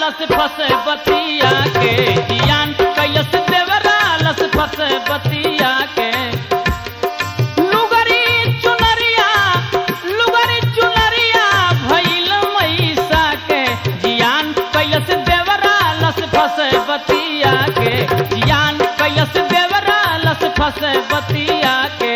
लस फसे बतिया के जियान कैलस देवरा लस फसे बतिया के लुगरी चुनरिया लुगरी चुनरिया भइल मैसा के जियान कैलस देवरा लस फसे बतिया के जियान कैलस देवरा लस फसे बतिया के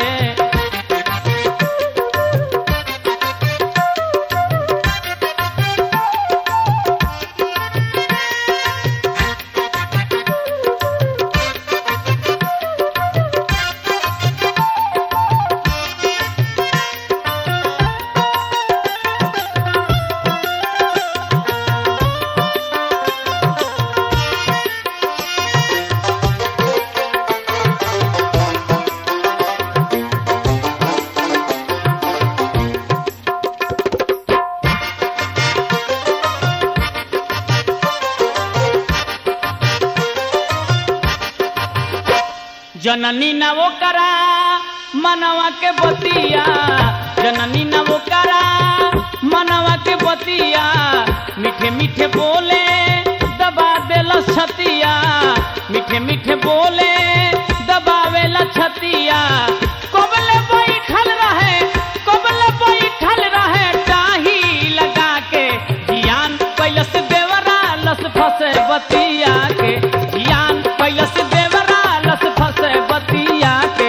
जननी न वो करा मनवा के बतिया जननी न वो करा मनवा के बतिया मीठे मीठे बोले दबा देला छतिया मीठे मीठे बोले दबावेला छतिया कोबले बैठल रहे कोबले बैठल रहे टाही लगा के जियान कैलस देवरा लस फसे बतिया के जियान कैलस देवरा लस फसे बतिया के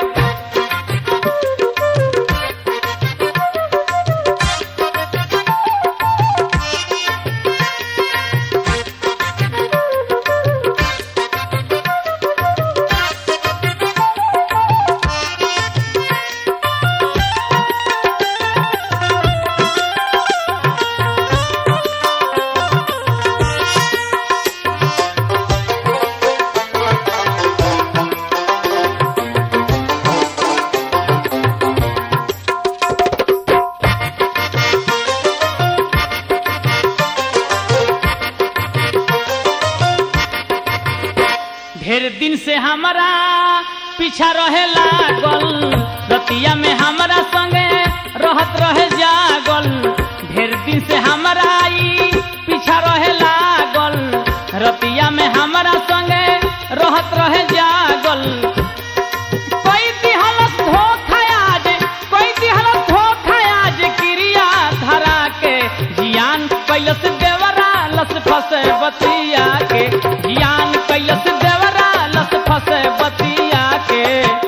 ढेर दिन से हमारा पीछा रहे लागल रतिया में हमारा संगे रहत रहे जागल ढेर दिन से हमारा ई पीछा रहे लागल रतिया में हमारा संगे रहत रहे जागल कोई दिहलस धोखा आज कोई दिहलस धोखा आज क्रिया धरा के जियान कैलस देवरा लस फसे बतिया के जियान कैलस देवरा लस फसे बतिया के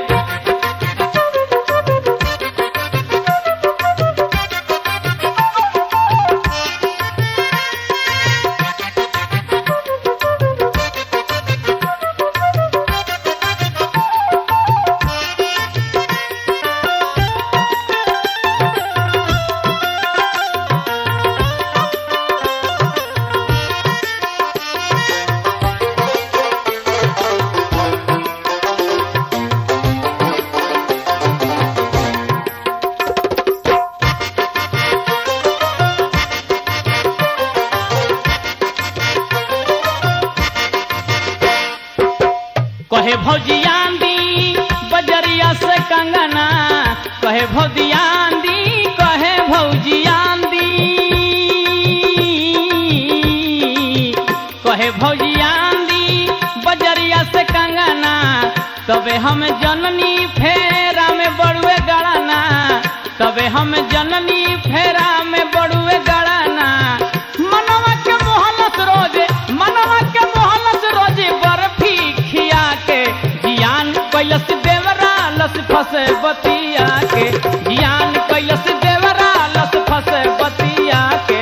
कहे भौजियांदी बजरिया से कंगना कहे भौजियांदी कहे भौजियांदी कहे भौजियांदी बजरिया से कंगना तबे हम जननी फेरा में बड़ुए गड़ाना तबे हम जननी फेरा में बड़ुए गड़ाना मनवा के मोहलस रोजे मनवा के मोहलस रोजे बर्फी खिया के जियान कैलस देवरा लस फसे बतिया के जियान कैलस देवरा लस फसे बतिया के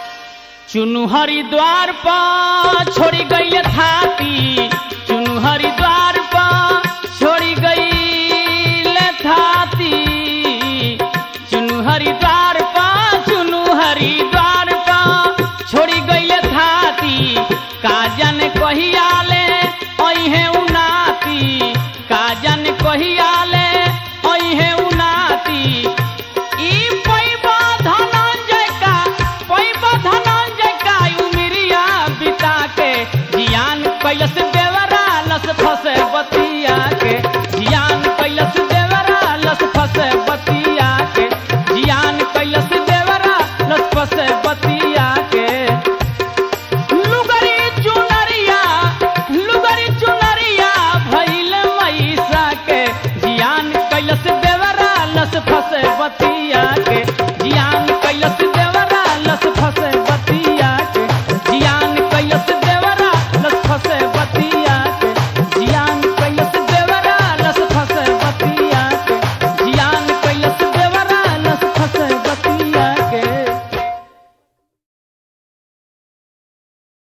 चुनु हरिद्वार पर छोड़ी गई थाती चुनु हरिद्वार दे